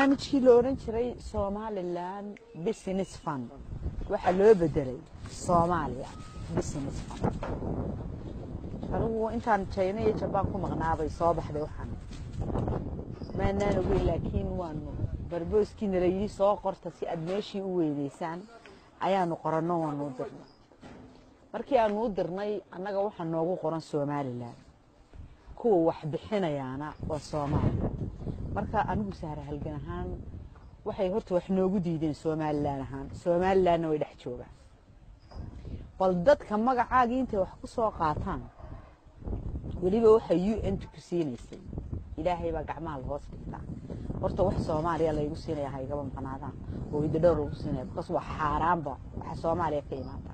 barnaamijkii la odhan jiray somalilan business fund waxaa loo bedelay soomaaliya business fund anigu intaan jayna iyo jabaan ku maqnaabay soo baxday waxaan maanaan ogeyn laakiin waanu barbooskiina la yidhi soo qorta si aad meeshii u weynaysaan ayaanu qoranno waanu u dirnay markii aanu u dirnay annaga waxaa noogu qoran somalilan kuwa wax bixinayaana waa soomaaliya marka anigu sahra halgan ahaan waxay horta wax noogu diideen somalilan ahaan somalilanna way dhex joogaan bal dadka magacaagii intay wax ku soo qaataan weliba waxay u n ku siinaysay ilaahay baa gacmaha la hoos dhigtaa horta wax soomaaliya laygu siinaya ha igaba maqnaadaan oo idadhowr lagu siinaya bakaas waa xaaraanba waxa soomaaliya ka imaata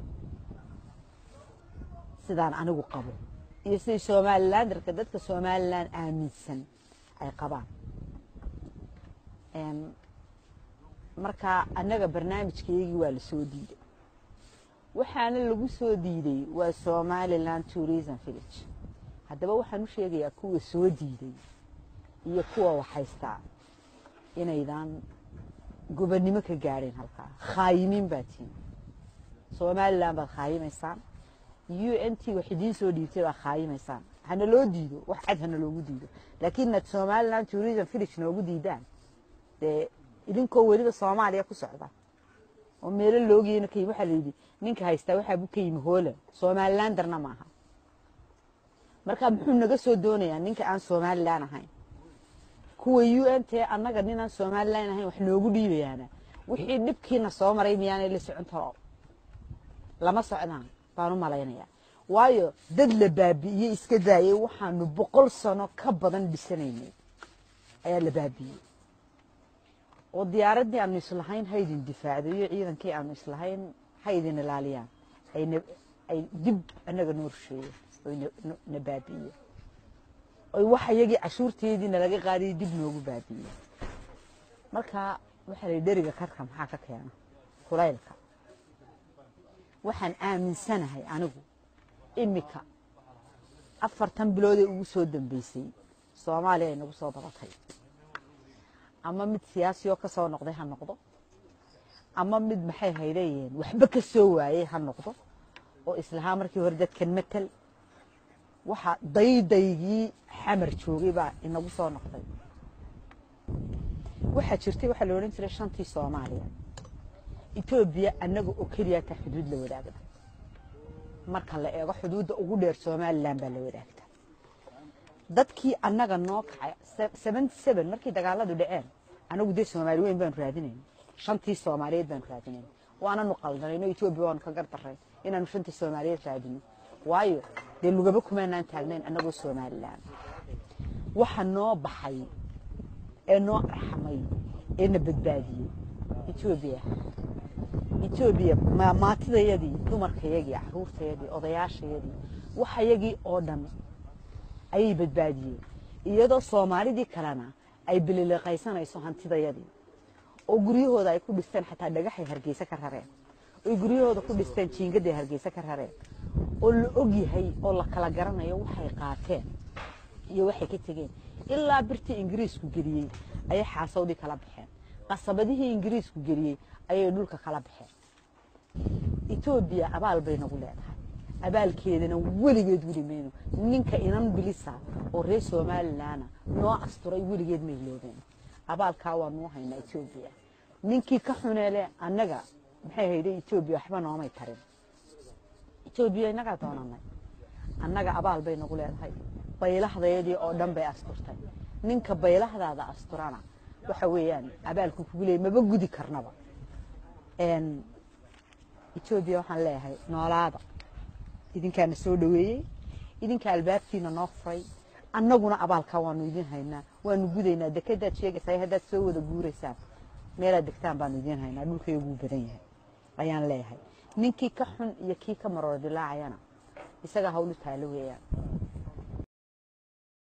sidaan anigu qabo iyo siday somalilandarka dadka somalilan aaminsan ay qabaan marka annaga barnaamijkaygii waa la soo diiday waxaana lagu soo diiday waa somalilan tourism village haddaba waxaan u sheegayaa kuwa soo diiday iyo kuwa waxhaystaa inaydan gobonnimo ka gaadheen halkaa khaayimiin baa tihin somalilan baad khaayimaysaan u n t wax idiin soo dhiibtay baa khaayimaysaan hana loo diido wax cad hana loogu diido laakiin inaad somalilan tourism village noogu diidaan dee idinkoo weliba soomaaliya ku socda oo meelo loogeyna ka yimi waxaa la yidhi ninka haystaa waxaabu ka yimi holland somalilandarna maaha marka muxuu naga soo doonayaa ninka aan somalilan ahayn kuwa u n t annaga ninaan somalilan ahayn wax noogu dhiibayaana wixii dhibkiina soo maray miyaanay la socon taro lama socdaan baan u malaynayaa waayo dad la baabi'iyey iska daayay waxaanu boqol sano ka badan dhisanaynay ayaa la baabi'iyey oo diyaaraddii aanu islahayn ha idin difaacdo iyo ciidankii aanu islahayn ha idin ilaaliyaan ay dib annaga noo rusheeye oy na baabi'iye oy waxa iyagii cashuurteediina laga qaadayay dib noogu baabi'iye marka waxaa la dheriga karka maxaa ka keena kulaylka waxaan aaminsanahay anigu imika afartan biloodee ugu soo dambeysay soomaaliya ay nagu soo badatay ama mid siyaasiyoo ka soo noqday ha noqdo ama mid maxay hayleeyeen waxba ka soo waayey ha noqdo oo islahaa markii hore dadkan matel waxa daydaygii xamar joogay baa inagu soo noqday waxaa jirtay waxaa la odhan jiray shantii soomaaliya etoobiya annaga oo keliya ta xuduud la wadaagda marka la eego xuduudda ugu dheer somalilan baa la wadaagta dadkii annaga noo kacay seventy seven markii dagaaladu dhaceen anagu dee soomaali weyn baanu raadinayn shantii soomaaliyeed baanu raadinayn waananu qaldanayno etoobiya waanu ka gardarray inaanu shantii soomaaliyeed raadino waayo dee lugaba kumaanaan taagnayn annagoo somalilan waxa noo baxay ee noo arxamay ee na badbaadiyey etoobiya etoobiya maatidayadii dumarkayagii caruurtayadii odayaashayadii waxayagii oo dhan ayay badbaadiyeen iyadoo soomaalidii kalena ay bililiqaysanayso hantidayadii oo guryahooda ay ku dhisteen xataa dhagaxay hargeysa ka rareen oy guryahooda ku dhisteen jiingaday hargeysa ka rareen oo la og yahay oo la kala garanayo waxay qaateen iyo waxay ka tegeen ilaa birtii ingiriisku geliyey ayay xaasawdii kala baxeen qasabadihii ingiriisku geliyey ayay dhulka kala baxeen etoobiya abaal bay nagu leedahay abaalkeedana weligeed weli mayno ninka inan bilisa oo reer somalilanna noo asturay weligeed may loobeen abaalkaa waa nuu haynaa etoobiya ninkii ka xuneele annaga maxay hayday etoobiya waxba noomay tarin etoobiya innagaa doonanay annaga abaal bay nagu leedahay baylahdayadii oo dhan bay asturtay ninka baylahdaada asturana waxa weeyaan abaalku kugu leeyay maba gudi karnaba etoobiya waxaan leeyahay noolaada idinkaana soo dhoweeyey idinka albaabkiina noo furay annaguna abaalkaa waanu idin haynaa waanu gudaynaa dekadaad sheegaysaa haddaad soo wada guuraysaan meelaad degtaan baanu idin haynaa dhulkayguu badan yahay ayaan leeyahay ninkii ka xun iyo kii ka maroor dilaacayana isagaa hawlu taalo weeyaan